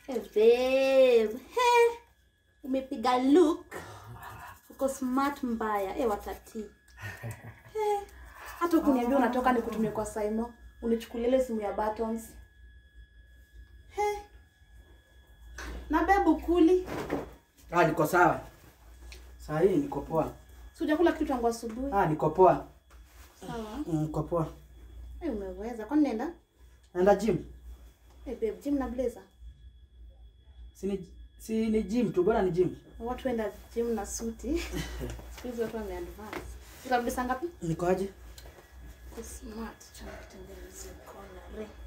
Hey, babe. He. Umepiga look. Uko smart mbaya. Hey, watati. He. Hata ukuniambia unatoka nikutumie kwa Saimo, unichukulie ile simu ya buttons. He. Na babe ukuli. Ah, niko sawa. Saa hii niko poa. Si hujakula kitu tangu asubuhi. Ah, niko poa. Sawa. Mm, Niko poa. Hey, umeweza. Kwani nenda? Naenda gym. Hey, babe, gym na blazer. Si ni si ni gym tu, bora ni gym. Watu wenda gym na suti. Siku hizi watu wameadvance. Utarudi saa ngapi? Niko aje? Uko smart chana kutengeneza kona re.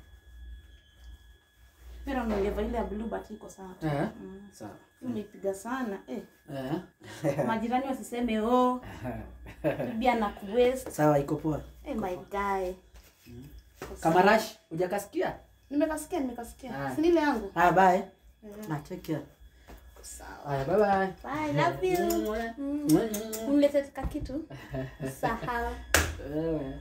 Pero ningeva ile ya blue but iko sawa. tu. Eh. Mm. Sawa. Umeipiga sana eh. Eh. Majirani wasiseme oh, bibi ana kuwaste. Sawa, iko poa. Eh, my guy. Uko Kama sawa. rush, hujakasikia? Nimekasikia, nimekasikia. Ah. Si ni ile yangu. Ah, bye. Eh, Na take care. uko sawa. Haya, bye bye. Bye, love you. Mm. Unilete ka kitu. Sahau. Wewe.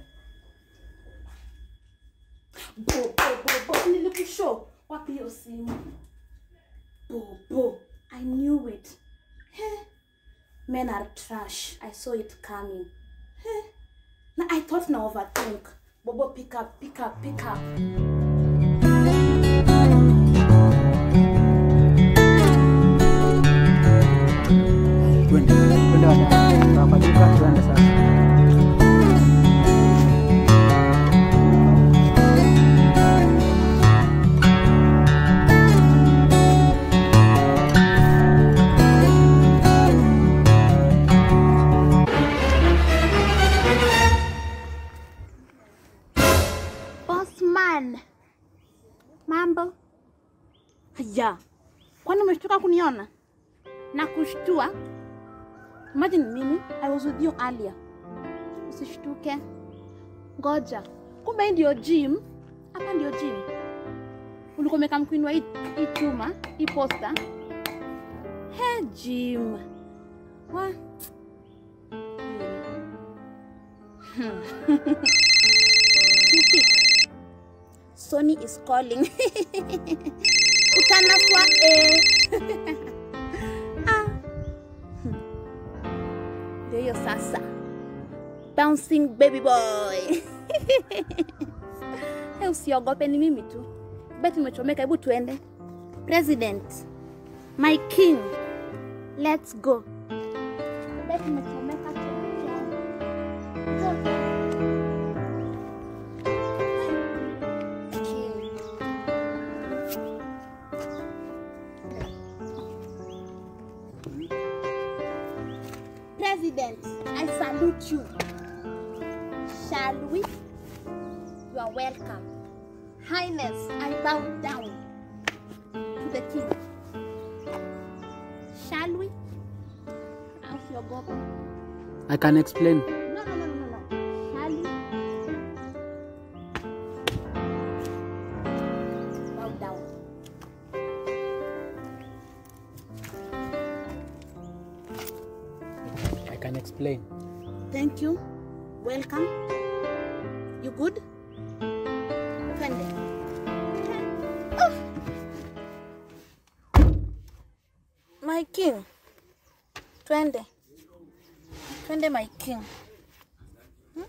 Bo, bo, bo, bo. Nilikushow. Wapi hiyo simu? Bo, bo. I knew it. Heh. Men are trash. I saw it coming. Heh. Na I thought na overthink. Bobo, pick up, pick up, pick up. Twende. Twende wadada. Tunapatika tuende sasa. Bossman. Mambo. Haya. Kwani umeshtuka kuniona? Na kushtua? Imagine mimi, I was with you earlier. Usishtuke. Ngoja. Kumbe hii ndio gym. Hapa ndio gym. Ulikuwa umeka mkwinwa hii hii chuma, hii poster. He gym. Wa. Stupid. Sony is calling. Utanaswa eh. ah. Hmm. Ndio hiyo sasa. Bouncing baby boy. Hey, usiogope ni mimi tu. Beti umechomeka, hebu tuende. President. My king. Let's go. Beti umechomeka tuende. King. President, I salute you. Shall we? You are welcome. Highness, I bow down to the king. Shall we? Usiogope. I can explain. No, no, no, no, no, no. Shall we? Bow down. I can explain. Thank you. Welcome. You good? Twende. Ah. My king. Twende. Twende my king. Hmm?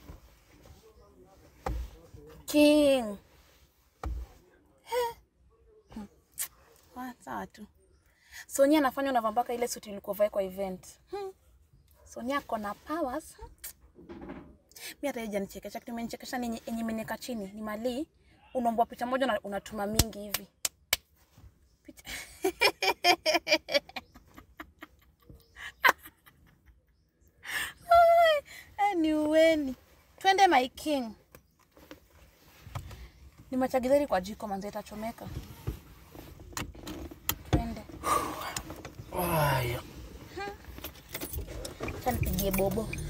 King. Eh. Hmm. Ah, Sawa tu. Sonia anafanya unavaa mpaka ile suti ulikuwa vae kwa event. Hmm. Sonia ako na powers. Mi hata hija nichekesha kitu imenichekesha ni yenye- yenye imenika chini ni mali unaombwa picha moja na unatuma mingi hivi picha Ai, eh, ni uweni twende my king ni machagizeri kwa jiko manze itachomeka twende Haya. acha nipigie bobo